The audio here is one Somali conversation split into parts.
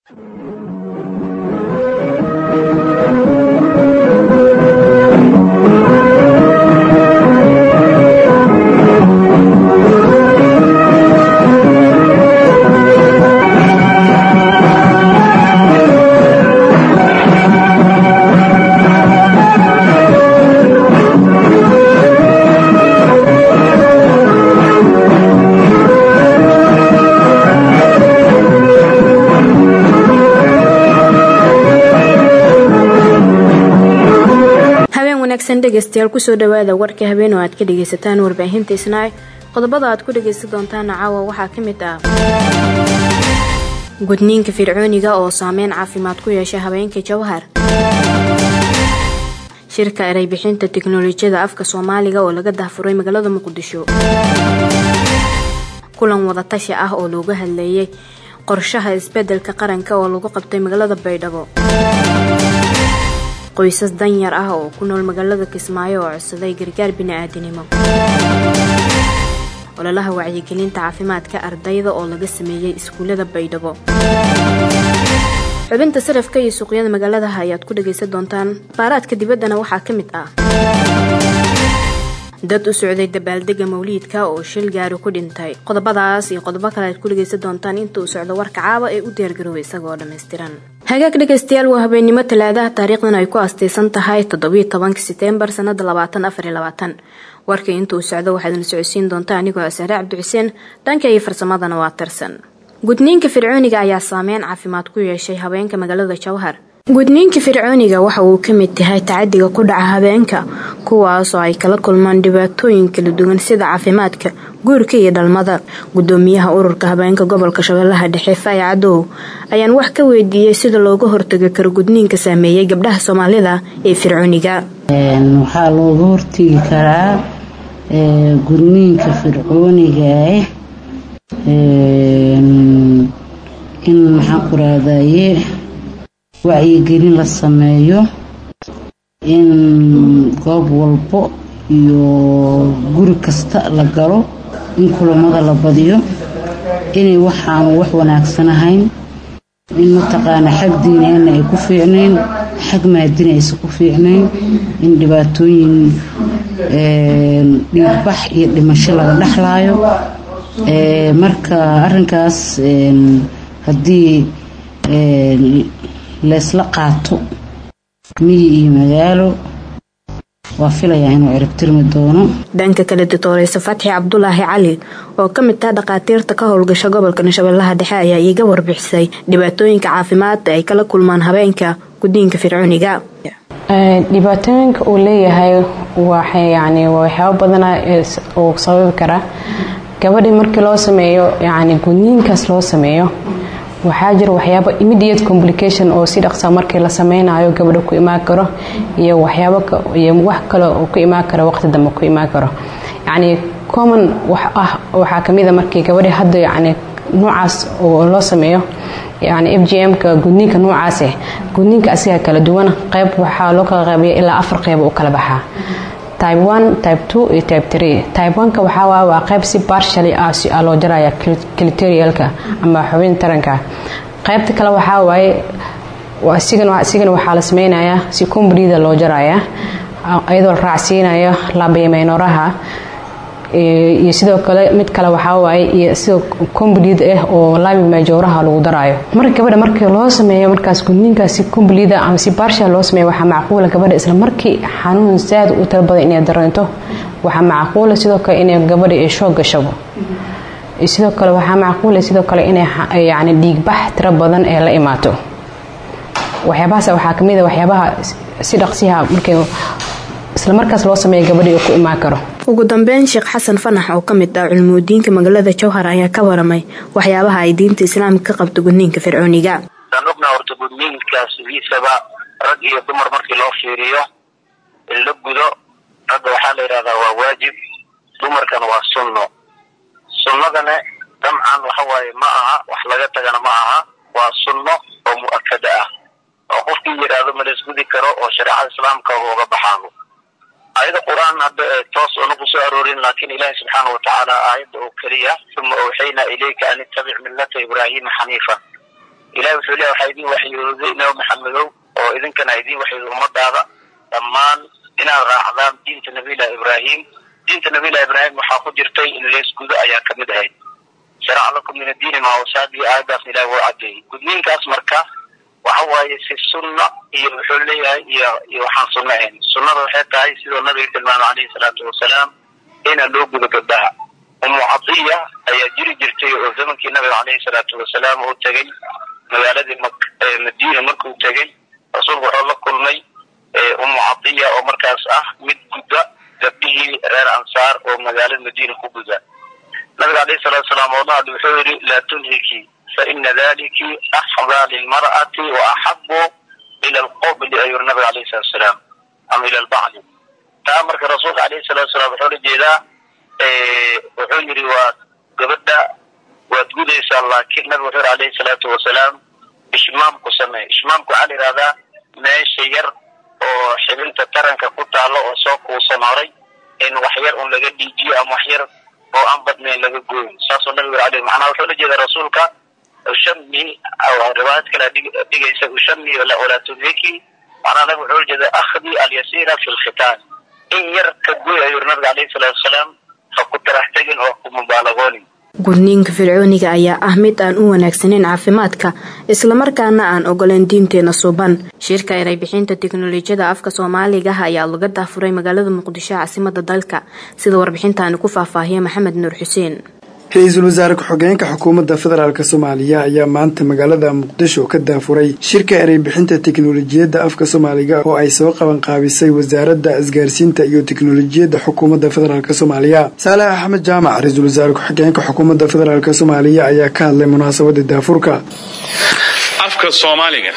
dhegeystayaal kusoo dhawaada warka habeen oo aad ka dhegaysataan warbaahinta isnaac qodobada aad ku dhagaysan doontaan caawa waxaa ka mid ah gudniinka fircooniga oo saameyn caafimaad ku yeesha habeenka jawhar shirka eray bixinta tiknolojiyada afka soomaaliga oo laga dahfuray magaalada muqdisho kulan wadatashi ah oo looga hadleeyay qorshaha isbedelka qaranka oo lagu qabtay magaalada baydhabo qoysas danyar ah oo ku nool magaalada kismaayo oo codsaday gargaar bini-aadinimo ololaha wacyigelinta caafimaadka ardayda oo laga sameeyey iskuullada baydhabo xubinta sarafka iyo suuqyada magaaladaha ayaad ku dhagaysan doontaan baaraadka dibaddana waxaa ka mid ah dad u socday dabaaldega mawliidka oo shil gaari ku dhintay qodobadaas iyo qodobo kale aad ku dhagaysan doontaan inta uu socdo warka caaba ee u diyaargarooba isagoo dhammaystiran hagaag dhegaystayaal waa habeennimo talaadaha taariikhdan ay ku astaysan tahay toddobiyo tobanka seteembar sanada labaatan afariyo labaatan warka inta uu socdo waxaadna socodsiin doontaa anigoo asaare cabdixuseen dhanka iyo farsamadana waa tirsan gudniinka fircooniga ayaa saameyn caafimaad ku yeeshay habeenka magaalada jawhar gudniinka fircooniga waxa uu ka mid yahay tacadiga ku dhaca habeenka kuwaasoo ay kala kulmaan dhibaatooyin kala duwan sida caafimaadka guurka iyo dhalmada gudoomiyaha ururka habeenka gobolka shabeellaha dhexe faay cadow ayaan wax ka weydiiyey sida looga hortagi karo gudniinka saameeyey gabdhaha soomaalida ee fircooniga waxaa looga hortegi karaa gudniinka fircooniga in maxaan ku raadaye wacyigelin la sameeyo in goob walbo iyo guri kasta la galo in kulamada la badiyo inay waxaanu wax wanaagsan ahayn in mataqaana xag diineenna ay ku fiicnayn xag maadina aysan ku fiicnayn in dhibaatooyin dhiigbax iyo dhimasho laga dhexlaayo marka arinkaas haddii leesla qaato miyi iyo magaalo waa filayaa inuu ciribtirmi doono dhanka kale doctoreyse fatxi cabdulaahi cali oo ka mid ah dhakhaatiirta ka howlgasha gobolka shabeellaha dhexe ayaa iiga warbixisay dhibaatooyinka caafimaad ay kala kulmaan habeenka guddiinka fircooniga dhibaatooyinka uu leeyahay yani waxyaabo badana uu sababi karaa gabadhii markii loo sameeyo yani gudniinkaas loo sameeyo waxaa jira waxyaabo immediate complication oo si dhaqsa markii la sameynayo gabadha ku imaan karo iyo waxyaabo iyo wax kale oo ku imaan karo waqti dambe ku imaan karo yacni common wax ah waxaa kamid a markii gabadhi hadda yacni noocaas oo loo sameeyo yani f g m-ka gudniinka noocaas eh gudniinka asiga kala duwan qayb waxaa loo kala qaybiya ilaa afar qayb u kala baxaa type one type two iyo type three type one-ka waxaa waa waa qayb si partially ah si ah loo jaraya clitorialka ama xubin taranka qaybta kale waxaa waaye isigana isigana waxaa la sameynayaa si combrida loo jaraya iyadoo la raacsiinayo labaymaynoraha iyo sidoo kale mid kale waxaa waaye iyo sidoo comblid ah oo labi majooraha lagu daraayo marka gabadha markii loo sameeyo markaas gudniinkaas si comblida ama si barsha loo sameeyo waxaa macquula gabadha isla markii xanuun zaad u tala badan inay dareento waxaa macquula sidoo kale inay gabadha ay shoog gashabo sidoo kale waxaa macquula sidoo kale inay yani dhiigbax tiro badan ee la imaato waxyaabahaas waxaa kamid a waxyaabaha si dhaqsiha markay isla markaas loo sameeya gabadhii uu ku imaan karo ugu dambeyn sheekh xasan fanax oo ka mid ah culumudiinka magaalada jowhar ayaa ka waramay waxyaabaha ay diinta islaamka ka qabto gudniinka fircooniga aan ognaha horta gudniinkaas sidiisaba rag iyo dumar markii loo fiiriyo in la gudo ragga waxaa la yidhahdaa waa waajib dumarkana waa sunno sunnadana dabcan waxa waaye ma aha wax laga tagana ma aha waa sunno oo mu'akada ah oo qofkii yidhaahdo ma laisgudi karo oo shareecada islaamka uga baxaano aayada qur-aan hadda toos oona ku soo aroorin laakiin ilaahi subxaana wa tacaala aayadda oo keliya uma awxaynaa ilayka an ittabic millata ibraahima xaniifa ilahi wuxuu leeya waxaa idin waxyooday nabi maxamedow oo idinkana idin waxyooday ummadaada dhammaan inaad raacdaan diinta nabiyillahi ibraahim diinta nabiyillahi ibraahim waxaa ku jirtay in leesgudo ayaa kamid ahayd sharaca lakum min addiini maa wasaadii aayadaas ilahi wuu cadeeyey gudniinkaas marka waxa waaye si sunna iyo wuxuu leeyahay iyo iyo waxaan sunno ahayn sunnada waxay tahay sidoo nabiga tilmaamay calayhi salaatu wasalaam inaan loo gudo gabdhaha umu cadiya ayaa jiri jirtay oo zamankii nabiga calayhi salaatu wasalaam uu tegey magaaladii madiina markuu tegey rasuulku wuxuu la kulmay umu cadiya oo markaas ah mid gudda gabdhihii reer ansaar oo magaalada madiina ku guda nabiga alayhi salatu wasalaam oo dhahad wuxuu yidhi laa tunhiki faina daliki axdaa lilmar'ati wa axabu ila alqobli ayuu nabiga alayhi salatu wasalaam ama ila albacli taa marka rasuulka alayhi salatu wasalaam wuxuu la jeedaa wuxuu yidhi waa gabadha waad gudaysaa laakiin nabiga wuxuu yidhi alayhi salaatu wasalaam ishmaamku samee ishmaamku waxaa la yihahdaa meesha yar oo xibinta taranka ku taalo oo soo kuusan horay in wax yar un laga dhiijiyo ama wax yar oo aan badnayn laga gooyo saasoo nabiga ale macnaha wuxuu la jeeda rasuulka ushami riwaayad kale dhigaysa ushami walaa tunhiki macnaha nabiga wuxuu la jeeda akhdi alyasiira fi lkhitaan in yar ka gooy ayuu nabiga alayhi salaatu wasalaam ha ku tarax tegin oo ku mubaalagoonin gudniinka fircooniga ayaa ah mid aan u wanaagsaneyn caafimaadka islamarkaana aan ogoleyn diinteena suuban shirka eray bixinta teknolojiyada afka soomaaliga ah ayaa laga daafuray magaalada muqdisho caasimada dalka sida warbixintaani ku faahfaahiya maxamed nuur xuseen ra-iisul wasaare ku-xigeenka xukuumadda federaalk soomaaliya ayaa maanta magaalada muqdisho ka daafuray shirka erey bixinta teknolojiyadda afka soomaaliga oo ay soo qaban qaabisay wasaaradda isgaarsiinta iyo teknolojiyadda xukuumadda federaalk soomaaliya saalax axmed jaamac ra-iisul wasaare ku-xigeenka xukuumadda federaalk soomaaliya ayaa ka hadlay munaasabada daafurka afka soomaaliga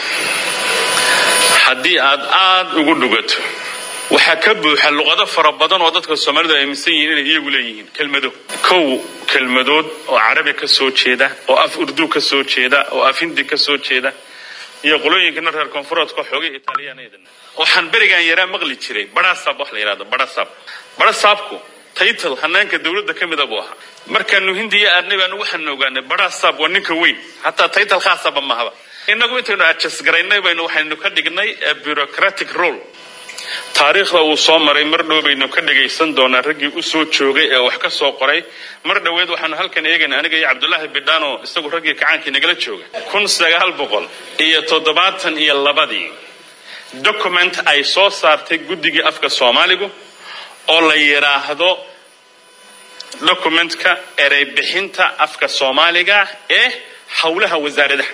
haddii aad aada ugu dhugato waxaa ka buuxa luqado fara badan oo dadka soomaalidu ay aaminsan yihiin inay iyagu leeyihiin kelmado kow kelmadood oo carabi ka soo jeeda oo af urdu ka soo jeeda oo af hindi ka soo jeeda iyo qolooyinkana reer koonfureedka xoogay italiyaaneedana waxaan berigaan yaraa maqli jiray barasab wax la yidhahdo barasab barasabku taytal hanaanka dowladda ka mida buu ahaa markaanu hindiya aadnay baanu waxaanu ogaanay barasab waa ninka weyn hataa taytal khaasaba mahaba inagu intaynu adjasgaraynay baynu waxaynu ka dhignay bureaucratic role taariikhda uu soo maray mar dhow baynu ka dhagaysan doonaa raggii u soo joogay ee wax ka soo qoray mar dhoweed waxaanu halkan eegayna aniga iyo cabdulaahi bidhaan oo isagu raggii kacaankii nagala jooga kun sagaal boqol iyo toddobaatan iyo labadii document ay soo saartay guddigii afka soomaaligu oo la yidhaahdo documentka erey bixinta afka soomaaliga ee howlaha wasaaradaha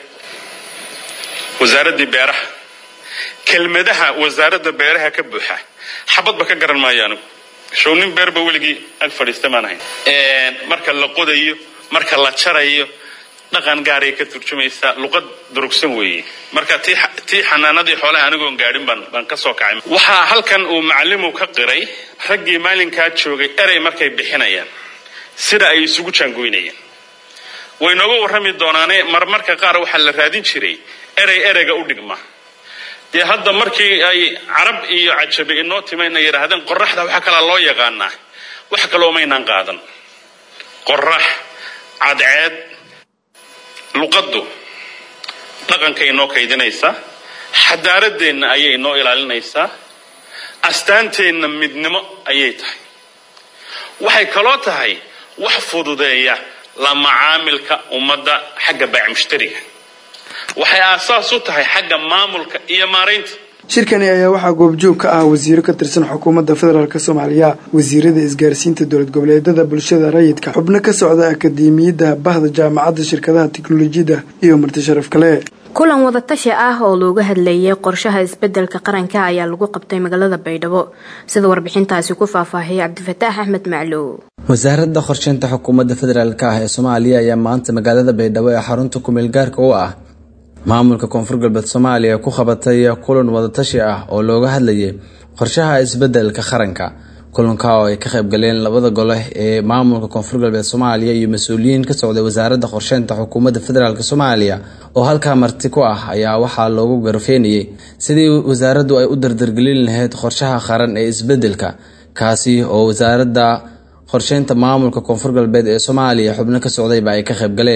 wasaaraddii beeraha kelmadaha wasaaradda beeraha ka buuxa xabadba ka garan maayo anigu show nin beerba weligii ag fadhiista maan ahayn marka la qodayo marka la jarayo dhaqan gaaray ka turjumaysaa luqad durugsan weeye marka tii xanaanadii xoolaha anigoon gaadhin baan baan ka soo kacay waxaa halkan uu macallimu ka qiray raggii maalinkaa joogay erey markay bixinayaan sida ay isugu jaangoynayaan way nooga warrami doonaane marmarka qaar waxaa la raadin jiray erey ereyga u dhigma dee hadda markii ay carab iyo cajabe inoo timayna yidhaahdeen qoraxda waxaa kalaa loo yaqaanaa wax kaloo maynaan qaadan qorax cadceed luqaddu dhaqankay inoo kaydinaysaa xadaaradeenna ayay inoo ilaalinaysaa astaanteenna midnimo ayay tahay waxay kaloo tahay wax fududeeya la macaamilka ummadda xagga baac mushtariga waxay aasaas u tahay xagga maamulka iyo maaraynta shirkani ayaa waxaa goobjoog ka ah wasiiro ka tirsan xukuumadda federaalk soomaaliya wasiirada isgaarsiinta dowlad goboleedada bulshada rayidka xubno ka socda akademiyadda bahda jaamacadda shirkadaha teknolojiyadda iyo marti sharaf kale kulan wadatashi ah oo looga hadlayay qorshaha isbedelka qaranka ayaa lagu qabtay magaalada baydhabo sida warbixintaasi ku faahfaahiyay cabdifataax axmed maclow wasaaradda qorsheynta xukuumadda federaalk ah ee soomaaliya ayaa maanta magaalada baydhabo ee xarunta kumeel gaarka u ah maamulka koonfur galbeed soomaaliya ku qabatay kulan wadatashi ah oo looga hadlayay qorshaha isbedelka qaranka kulanka oo ay ka qaybgaleen labada gole ee maamulka koonfur galbeed soomaaliya iyo mas-uuliyiin ka socday wasaaradda qorsheynta xukuumadda federaalk soomaaliya oo halkaa marti ku ah ayaa waxaa loogu garfeynayay sidii wasaaraddu ay u dardargelin lahayd qorshaha qaran ee isbedelka kaasi oo wasaaradda qorsheynta maamulka koonfur galbeed ee soomaaliya xubno ka socdayba ay ka qaybgaleen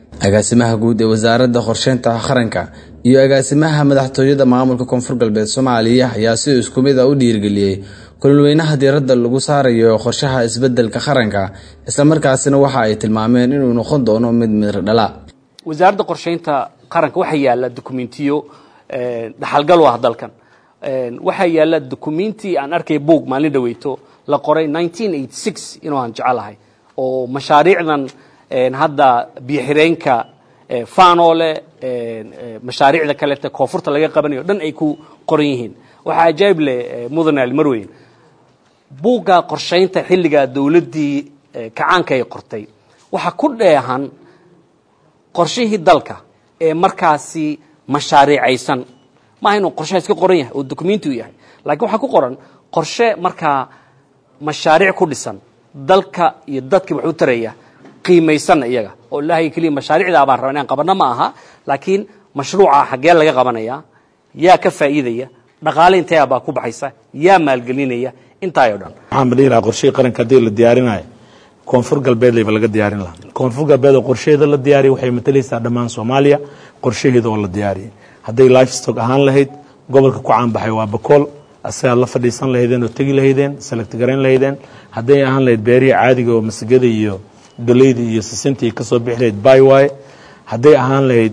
agaasimaha guud ee wasaaradda qorsheynta qaranka iyo agaasimaha madaxtooyada maamulka koonfur galbeed soomaaliya ayaa si isku mid a u dhiirigeliyey kululweynaha diiradda lagu saarayo qorshaha isbedelka qaranka islamarkaasina waxa ay tilmaameen inuu noqon doono mid midra dhala wasaaradda qorsheynta qaranka waxaa yaala dokumentiyo dhaxalgal u ah dalkan waxaa yaala dokumenti aan arkay buog maalin dhaweyto la qoray inuu aan jecelahay oo mashaariicdan hadda biyoxireenka fanole mashaariicda kaleeta koonfurta laga qabanayo dhan ay ku qoran yihiin waxaa ajaayib leh mudane almarweyn buugga qorshaynta xilligaa dowladdii kacaanka ay qortay waxaa ku dheehan qorshihii dalka ee markaasi mashaariicaysan maaha inuu qorshaha iska qoran yahay oo documenti u yahay lakiin waxaa ku qoran qorshe markaa mashaariic ku dhisan dalka iyo dadkii wax u taraya qiimaysanna iyaga oo ilaahay keliya mashaariicdaa baan raba inaan qabanno ma aha laakiin mashruuca xaggee laga qabanaya yaa ka faa'iidaya dhaqaale intee baa ku baxaysa yaa maalgelinaya intaay o dhan waxaan badhihi lahaa qorshihii qaranka haddii la diyaarinayo koonfur galbeed layba laga diyaarin lahaa koonfur galbeed oo qorshaheeda la diyaariyay waxay matalaysaa dhammaan soomaaliya qorshaheeda oo la diyaariyay hadday livestock ahaan lahayd gobolka ku caanbaxay waa bakool asagaad la fadhiisan lahaydeen oo tegi lahaydeen select garayn lahaydeen hadday ahaan lahayd beerihii caadiga oo masagada iyo galeyda iyo sisintii kasoo bixi lahayd byway hadday ahaan lahayd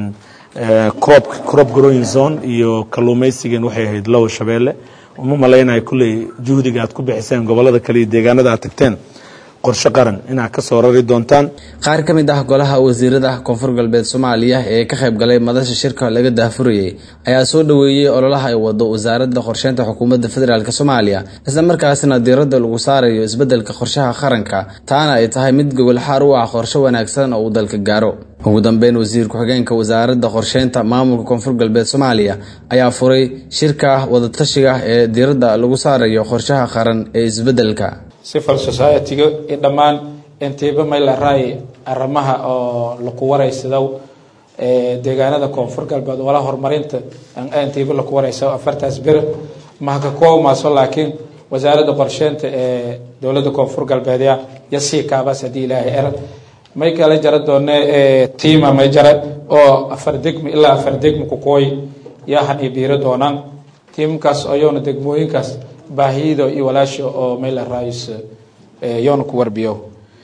crop crop growing zone iyo kalluumaysigan waxay ahayd lowa shabeelle uma malaynayo kulley juhdiga aad ku bixiseen gobolada kale iyo deegaanada aad tagteen qorshe qaran inaad ka soo rari doontaan qaar ka mid ah golaha wasiirada koonfur galbeed soomaaliya ee ka qayb galay madasha shirka laga daahfurayay ayaa soo dhoweeyey ololaha ay wado wasaaradda qorsheynta xukuumadda federaalk soomaaliya isla markaasina diiradda lagu saarayo isbeddelka qorshaha qaranka taana ay tahay mid gogolxaar u ah qorshe wanaagsan oo uu dalka gaaro ugu dambeyn wasiir ku-xigeenka wasaaradda qorsheynta maamulka koonfur galbeed soomaaliya ayaa furay shirka wadatashiga ee diiradda lagu saarayo qorshaha qaran ee isbeddelka civil society-ga i dhammaan intiiba may la raay arrimaha oo laku waraysadow deegaanada koonfur galbeed wala horumarinta intiiba laku waraysa afartaas bir mahaka koomaaso laakiin wasaaradda qorsheynta ee dowladda koonfur galbeedya yasii kaabaas haddii ilaahay er may kala jara doone tiima may jara oo afar degmi ilaa afar degmi kukooy yaahan iyo biiro doonaan tiimkaas ayowna degmooyinkaas baahiyido iyo walaasha oo mayla raayis yoona ku warbiyo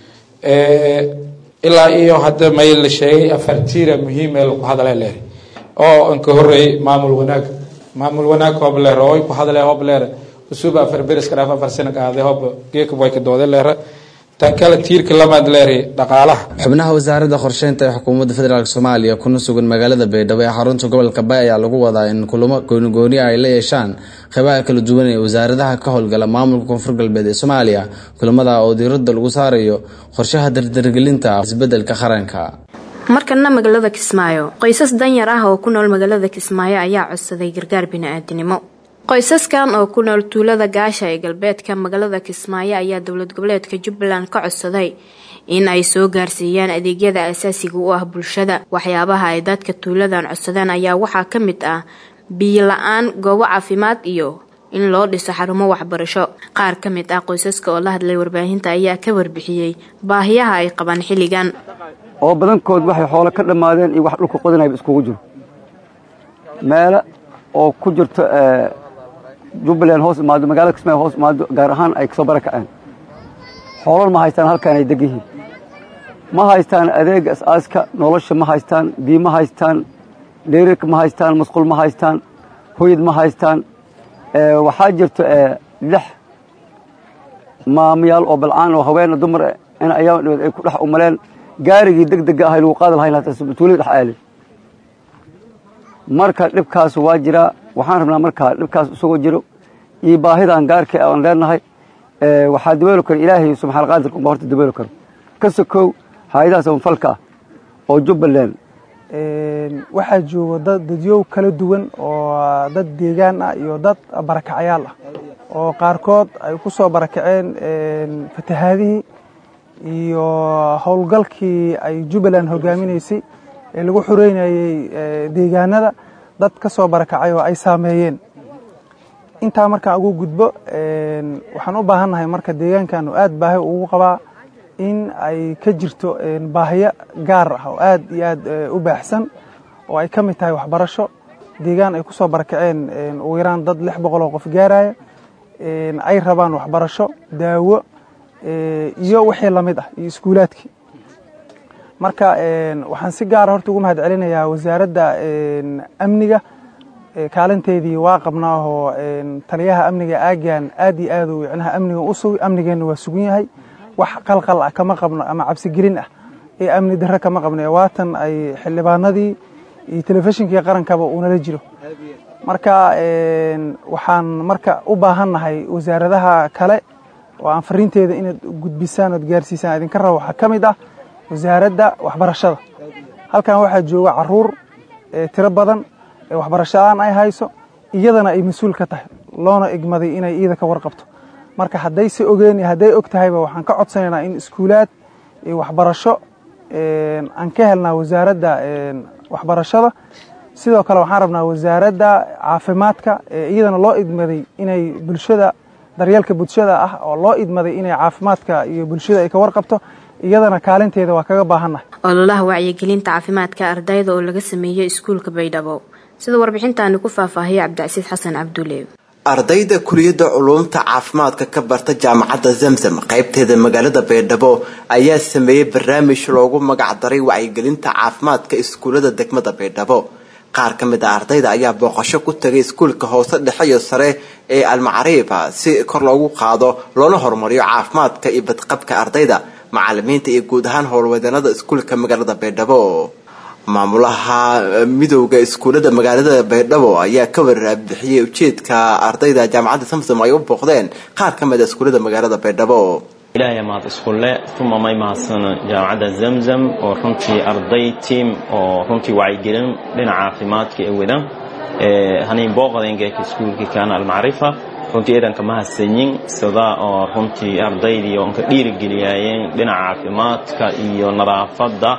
ilaa iyo hadda may la sheegay afar tiira muhiim ee laku hadale leer oo inka horeeyey maamul wanaag maamul wanaag hoob leer oo ku hadale hoob leer usuba afar beriska dhaaf afar sana qaade hoob geeka way ka doode leer tan kale tiirka lamaad leer dhaqaalaha xubnaha wasaaradda qorsheynta ee xukuumadda federaalk soomaaliya kuna sugan magaalada baydhabo ee xarunta gobolka bay ayaa lagu wadaa in kulamo goonigooni ay la yeeshaan qeybaha kala duwan ee wasaaradaha ka howlgala maamulka koonfur galbeed ee soomaaliya kulamada oo diiradda lagu saarayo qorshaha dardargelinta isbeddelka qaranka markana magaalada kismaayo qoysas danyar ah oo ku nool magaalada kismaayo ayaa codsaday gargaar bini-aadinimo qoysaskan oo ku nool tuulada gaasha ee galbeedka magaalada kismaayo ayaa dowlad goboleedka jubbaland ka codsaday in ay soo gaarsiiyaan adeegyada asaasiga u ah bulshada waxyaabaha ay dadka tuuladan codsadeen ayaa waxaa ka mid ah biyo la-aan goobo caafimaad iyo in loo dhiso xarumo waxbarasho qaar ka mid ah qoysaska oo la hadlay warbaahinta ayaa ka warbixiyey baahiyaha ay qabaan xilligan oo badankood waxay xoolo ka dhammaadeen iyo wax dhulka qodanayba iskugu jiro meelo oo ku jirto jubbaland hoos imaado magaalada kismaayo hoos imaado gaar ahaan ay kasoo bara kaceen xoolal ma haystaan halkaan ay deg yihiin ma haystaan adeega as-aaska nolosha ma haystaan biyo ma haystaan dheerirka ma haystaan masqul ma haystaan hoyad ma haystaan waxaa jirto lix maamayaal oo balcaan oo haweena dumar in ayaa dhibaed ay ku dhex umaleen gaarigii deg dega ahay lagu qaadi lahayn hataa tuulada dhex aalay marka dhibkaas waa jiraa waxaan rabnaa markaa dhibkaas isagoo jiro iyo baahidan gaarka aan leenahay waxaa dabooli kara ilaahay subxaan qaadirka unba horta dabooli karo ka sokow hay-adaha samafalka ah oo jubbaland waxaa jooga dad dadyow kala duwan oo dad deegaan ah iyo dad barakacyaal ah oo qaarkood ay ku soo barakaceen fatahaadihii iyo howlgalkii ay jubbaland hogaaminaysay ee lagu xureynayey deegaanada dad ka soo barakacay oo ay saameeyeen intaa markaan ugu gudbo waxaan u baahannahay marka deegaankaanu aad baahi ugu qabaa in ay ka jirto baahiyo gaar ah oo aad iyo aad u baaxsan oo ay ka mid tahay waxbarasho deegaan ay ku soo barakaceen ugu yaraan dad lix boqol oo qof gaaraya ay rabaan waxbarasho daawo iyo wixii lamid ah iyo iskuulaadkii marka waxaan si gaara horta ugu mahad celinayaa wasaaradda amniga kaalinteedii waa qabnaahoo taliyaha amniga aagan aad iyo aad uu micnaha amniga u sugay amnigeenna waa sugan yahay wax qalqal ah kama qabno ama cabsigelin ah ee amni darre kama qabno ee waatan ay xildhibaanadii iyo telefishinkii qarankaba uunala jiro marka waxaan marka u baahannahay wasaaradaha kale oo aan fariinteeda inaad gudbisaan ood gaarsiisaan idinka raba waxaa ka mid ah wasaaradda waxbarashada halkan waxaa jooga caruur tiro badan ee waxbarashadaan ay hayso iyadana ay mas-uul ka tahay loona igmaday inay iyada ka warqabto marka hadday se ogeen hadday og tahayba waxaan ka codsanaynaa in iskuulaad iyo waxbarasho aan ka helnaa wasaaradda waxbarashada sidoo kale waxaan rabnaa wasaaradda caafimaadka iyadana loo idmaday inay bulshada daryeelka bulshada ah oo loo idmaday inay caafimaadka iyo bulshada ay ka warqabto iyadana kaalinteeda waa kaga baahannahay ololaha wacyigelinta caafimaadka ardayda oo laga sameeyey iskuulka baydhabo sida warbixintaani ku faahfaahiyay cabdicasiis xasan cabdulle ardayda kuliyadda culuumta caafimaadka ka barta jaamacadda zamzam qaybteeda magaalada baydhabo ayaa sameeyey barnaamij loogu magac daray wacyigelinta caafimaadka iskuullada degmada baydhabo qaar ka mid a ardayda ayaa booqasho ku tagay iskuulka hoose dhexe iyo sare ee almacariifa si kor loogu qaado loona horumariyo caafimaadka iyo badqabka ardayda macalimiinta iyo guud ahaan howlwadeennada iskuulka magaalada baydhabo maamulaha midowda iskuullada magaalada baydhabo ayaa ka warbixiyey ujeedka ardayda jaamacadda samsom ay u booqdeen qaar ka mid a iskuullada magaalada baydhabo ilaahay mahad iskulle uma may mahadsan jaamacadda zamzam oo runtii arday tiam oo runtii wacyigelin dhinaca caafimaadka ee wadan haniin booqdeengeeka iskuulkii kaana almacrifa runtii eedanka mahadsanyin sida oo runtii ardaydii oon ka dhiirigeliyaayeen dhinaca caafimaadka iyo nadaafadda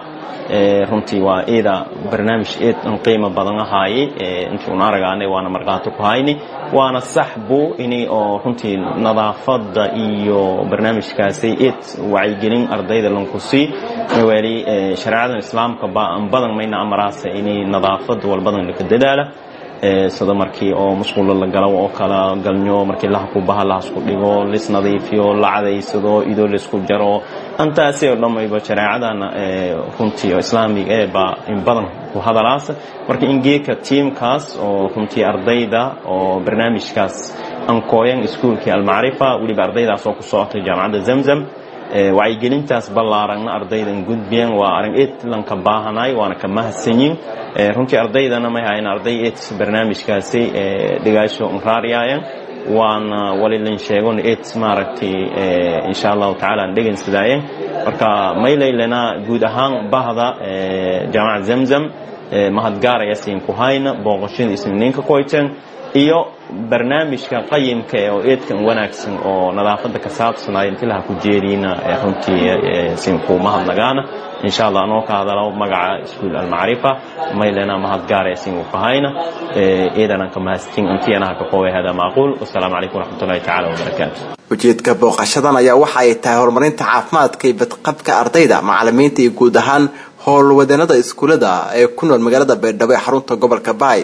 runtii waa eeda barnaamij eed an qiimo badan ahaayey intii un aragaanay waana markaato ku hayni waana sax bu ini oo runtii nadaafadda iyo barnaamijkaasay eed wacyigelin ardayda lankusii weli shareecadan islaamka baan badan mayna amaraasa inay nadaafadda walbadan laka dadaala sida markii oo musqulo la galo oo kala galnyo markii laha ku baha lahasku dhigo lis nadiifiyo la cadaysado idoo laisku jaro antaasi oo dhammayba shareecadana runtii oo islaamiga ee baa in badan ku hadalaasa marka in geeka tiimkaas oo runtii ardayda oo barnaamijkaas ankooyan iskuulkii almacrifa weliba ardaydaas oo ku socotay jaamacadda zamzam wacyigelintaas ballaaragna ardaydan gudbiyeen waa arrin eed lanka baahanay waana ka mahadsanyin runtii ardaydana may hayn arday eed barnaamijkaasi dhigaasho raariyaayan waana walilin sheegon eed maaragtay insha allahu tacaala aan dhegeysadaayen marka maylaylena guud ahaan bahda jaamacad zamzam mahadgaaraya siin ku hayna booqashada isniinka koyten iyo barnaamijka qayimka ee oo eedkan wanaagsan oo nadaafadda ka saabsanaya intilaha ku jeediina runtii siin ku mahadnagaana insha allah anoo ka hadalo magaca iskuul almacrifa maylena mahadgaaraya siin ku kahayna eedanan ka mahadsin intiyanaha ka qoobay hada macquul wasalaamu calaykum waraxmatullahi tacaala wabarakaatu ujeedka booqashadan ayaa waxa ay tahay horumarinta caafimaadka iyo badqabka ardayda macalimiinta iyo guud ahaan howlwadeennada iskuullada ee ku nool magaalada baydhabo ee xarunta gobolka baay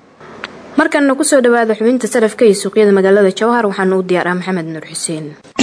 markanna kusoo dhawaada xubinta sarafka iyo suuqyada magaalada jawhar waxaana u diyaar ah maxamed nuur xuseen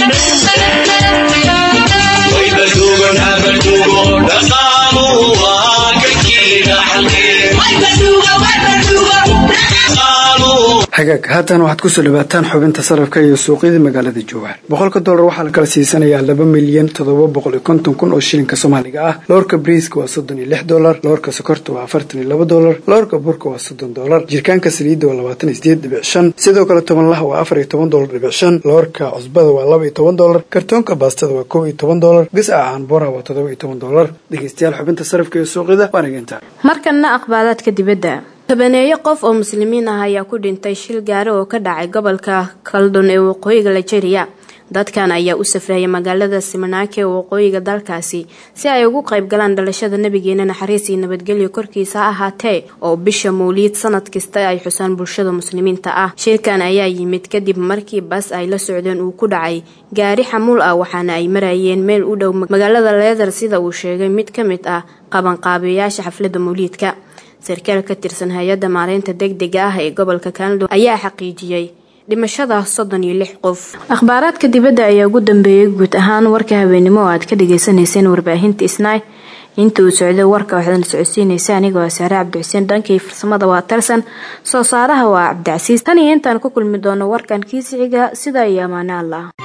hagaag haatan waxaad kusoo dhawaataan xubinta sarafka iyo suuqyada magaalada jowhar boqolka dollar waxaa la kala siisanayaa laba milyan toddoba boqol iyo konton kun oo shilinka soomaaliga ah loorka briiska waa soddon iyo lix dolar loorka sokorta waa afartan iyo laba dolar loorka burka waa soddon dolar jirkaanka saliidda waa labaatan iyo sideed dhibic shan sidoo kale tobanlaha waa afar iyo toban dolar dhibic shan loorka cusbada waa laba iyo toban dolar kartoonka baastada waa kow iyo toban dolar gasaca aanbora waa toddoba iyo toban dolar dhegeystayaal xubinta sarafka iyo suuqyada waa nageynta markanna aqbaalaadka dibadda tobaneeyo qof oo muslimiin ah ayaa ku dhintay shil gaari oo ka dhacay gobolka kaldon ee waqooyiga nigeria dadkan ayaa u safraya magaalada simanake ee waqooyiga dalkaasi si ay ugu qayb galaan dhalashada nabigeena naxariis iyo nabadgelyo korkiisa ha ahaatee oo bisha mawliid sanad kasta ay xusaan bulshada muslimiinta ah shirkan ayaa yimid kadib markii bas ay la socdeen uu ku dhacay gaari xamuul ah waxaana ay marayeen meel u dhow magaalada leeder sida uu sheegay mid ka mid ah qabanqaabiyayaasha xafladda mawliidka sarkaal ka tirsan hay-adda maareynta degdega ah ee gobolka kanado ayaa xaqiijiyey dhimashada soddon iyo lix qof akhbaaraadka dibadda ayaa ugu dambeeyay guud ahaan warka habeenimo oo aad ka dhagaysanayseen warbaahinta isnay inta uu socday warka waxaad la socodsiinaysa anigoo saare cabdixuseen dhankii farsamada waa tarsan soo saaraha waa cabdicasiis tan iyo intaan ku kulmi doono warkan kiisixiga sida iyo amaane allah